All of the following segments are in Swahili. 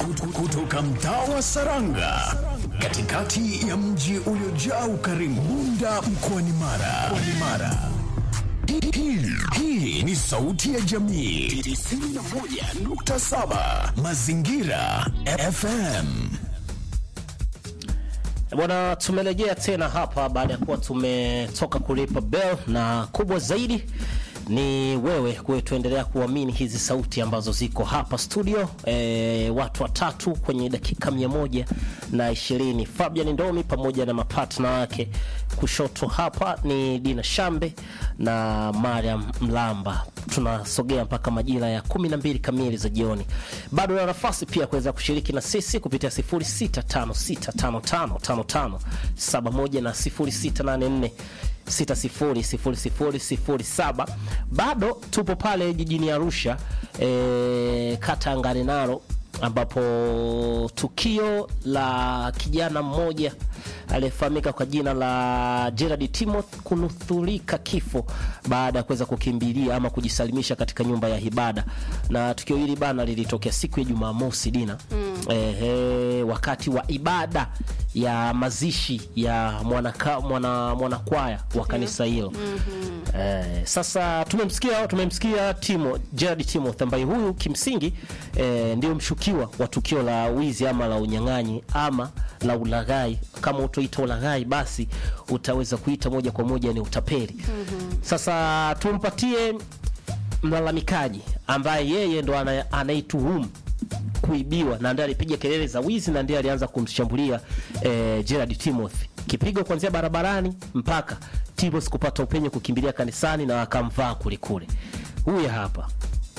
Kut- kutoka mtaa wa Saranga katikati ya mji uliojaa ukarimu Bunda mkoani Mara. Mkoani Mara. Hii- hii- Hii ni sauti ya jamii 91.7 Mazingira FM. Bwana, tumerejea tena hapa baada ya kuwa tumetoka kulipa bell, na kubwa zaidi ni wewe kuendelea kuamini hizi sauti ambazo ziko hapa studio. E, watu watatu kwenye dakika mia moja na ishirini. Fabian Ndomi pamoja na mapatna wake. Kushoto hapa ni Dina Shambe na Mariam Mlamba. Tunasogea mpaka majira ya 12 kamili za jioni. Bado na nafasi pia kuweza kushiriki na sisi kupitia 0656555571 na 0684 600007. Bado tupo pale jijini Arusha e, kata ya Ngarenaro ambapo tukio la kijana mmoja aliyefahamika kwa jina la Gerard Timothy kunuthurika kifo baada ya kuweza kukimbilia ama kujisalimisha katika nyumba ya ibada, na tukio hili bana lilitokea siku ya Jumamosi Dina, ehe, wakati wa ibada ya mazishi ya mwanaka, mwana, mwanakwaya wa kanisa hilo Eh, sasa tumemsikia tumemsikia Timo Gerard Timothy ambaye huyu kimsingi eh, ndio mshukiwa wa tukio la wizi ama la unyang'anyi ama la ulaghai. Kama utoita ulaghai, basi utaweza kuita moja kwa moja ni utapeli. Sasa tumpatie mlalamikaji ambaye yeye ndo ana- anaituhumu kuibiwa na ndiye alipiga kelele za wizi na ndiye alianza kumshambulia eh, Gerard Timothy, kipigo kuanzia barabarani mpaka Timothy kupata upenyo kukimbilia kanisani na akamvaa kulikule. Huyu hapa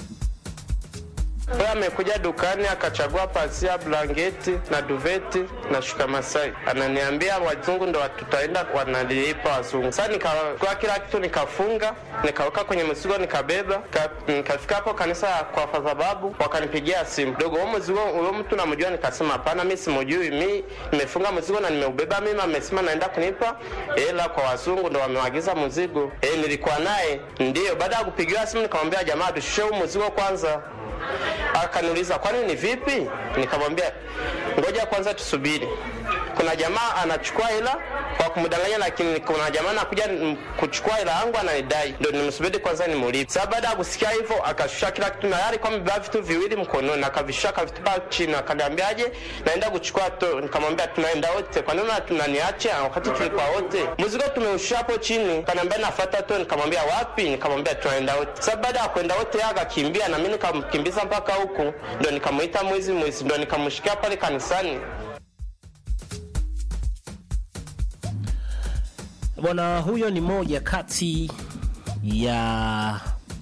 Huyo amekuja dukani akachagua pasia, blanketi na duveti na shuka Masai, ananiambia wazungu ndo tutaenda wanalipa wazungu. Sasa nikachukua kila kitu nikafunga, nikaweka kwenye mzigo, nikabeba Ka- nikafika hapo kanisa kwa sababu wakanipigia simu, dogo, huo mzigo huyo mtu namjua? Nikasema hapana, mi simujui, mi nimefunga mzigo na nimeubeba mimi. Amesema naenda kunipa hela kwa wazungu, ndo wamewagiza mzigo. Eh, nilikuwa naye ndio. Baada ya kupigiwa simu, nikamwambia jamaa, tushushe huu mzigo kwanza akaniuliza kwani ni vipi? Nikamwambia ngoja kwanza tusubiri. Kuna jamaa anachukua hela kwa kumdanganya, lakini kuna jamaa anakuja mm, kuchukua hela yangu ananidai, ndio nimsubiri kwanza nimulipe. Sasa baada ya kusikia hivyo, akashusha kila kitu, na yari kwa amebeba vitu viwili mkononi, akavishusha akavitupa chini, akaniambiaje, naenda kuchukua to. Nikamwambia tunaenda wote, kwa nini tunaniacha wakati tulikuwa wote? Mzigo tumeushusha hapo chini, kaniambia nafuata to. Nikamwambia wapi? Nikamwambia tunaenda wote. Sasa baada ya kwenda wote, yeye akakimbia na mimi nikamkimbiza mpaka huku, ndio nikamuita mwizi mwizi, ndio nikamshikia pale kanisani. bwana, huyo ni moja kati ya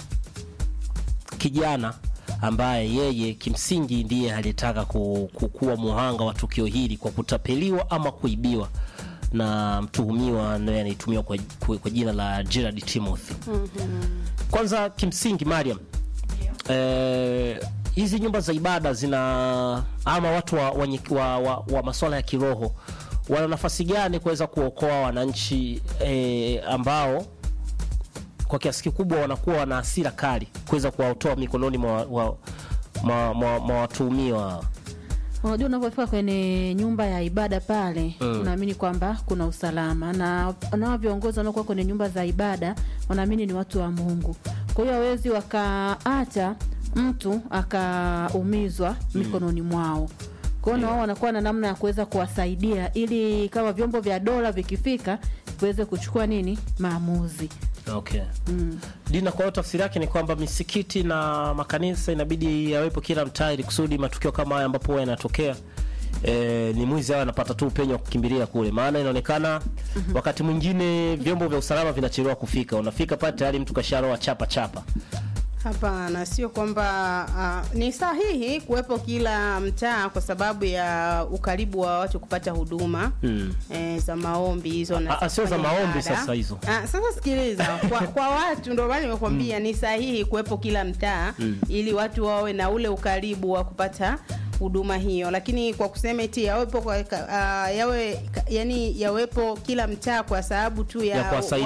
kijana ambaye yeye kimsingi ndiye aliyetaka ku, ku, kuwa muhanga wa tukio hili kwa kutapeliwa ama kuibiwa na mtuhumiwa naye anaitumiwa kwa, kwa, kwa jina la Gerard Timothy. Kwanza kimsingi Mariam, eh, hizi nyumba za ibada zina ama watu wa, wa, wa, wa, wa masuala ya kiroho wana nafasi gani kuweza kuokoa wananchi eh, ambao kwa kiasi kikubwa wanakuwa wana hasira kali kuweza kuwatoa mikononi mwa, wa, mwa, mwa, mwa watuhumiwa Unajua, unavyofika kwenye nyumba ya ibada pale Mm. unaamini kwamba kuna usalama, na nao viongozi wanaokuwa kwenye nyumba za ibada wanaamini ni watu wa Mungu. Kwa hiyo hawezi wakaacha mtu akaumizwa mikononi mwao. Kwa hiyo na wao wanakuwa na namna ya kuweza kuwasaidia ili kama vyombo vya dola vikifika viweze kuchukua nini maamuzi. Okay. Dina, kwa hiyo tafsiri yake ni kwamba misikiti na makanisa inabidi yawepo kila mtaa ili kusudi matukio kama haya ambapo huwa yanatokea E, ni mwizi awe anapata tu upenyo wa kukimbilia kule, maana inaonekana wakati mwingine vyombo vya usalama vinachelewa kufika. Unafika pale tayari mtu kasharoa chapa chapa. Hapana, sio kwamba uh, ni sahihi kuwepo kila mtaa kwa sababu ya ukaribu wa watu kupata huduma Mm. eh, za maombi hizo na Ah, ah, sio za kufanya maombi ibada. sasa hizo. Ah, sasa sikiliza, kwa, kwa watu ndio maana nimekwambia ni sahihi kuwepo kila mtaa ili watu wawe na ule ukaribu wa kupata huduma hiyo, lakini kwa kusema eti yawepo kwa, uh, yawe yani yawepo kila mtaa kwa sababu tu ya, Ya kuwasaidia